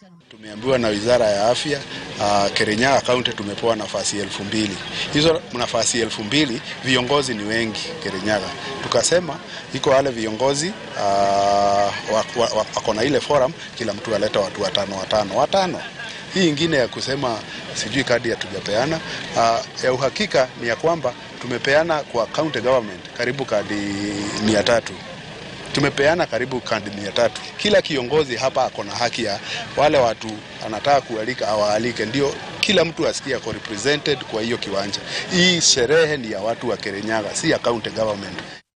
Tumeambiwa na wizara ya afya uh, Kirinyaga kaunti tumepewa nafasi elfu mbili. Hizo nafasi elfu mbili viongozi ni wengi Kirinyaga, tukasema iko wale viongozi uh, wako na ile forum, kila mtu aleta watu watano watano watano. Hii ingine ya kusema sijui kadi hatujapeana, uh, ya uhakika ni ya kwamba tumepeana kwa county government karibu kadi mia tatu tumepeana karibu kadi mia tatu. Kila kiongozi hapa ako na haki ya wale watu anataka kualika awaalike, ndio kila mtu asikie ako represented kwa hiyo kiwanja. Hii sherehe ni ya watu wa Kirinyaga, si ya county government.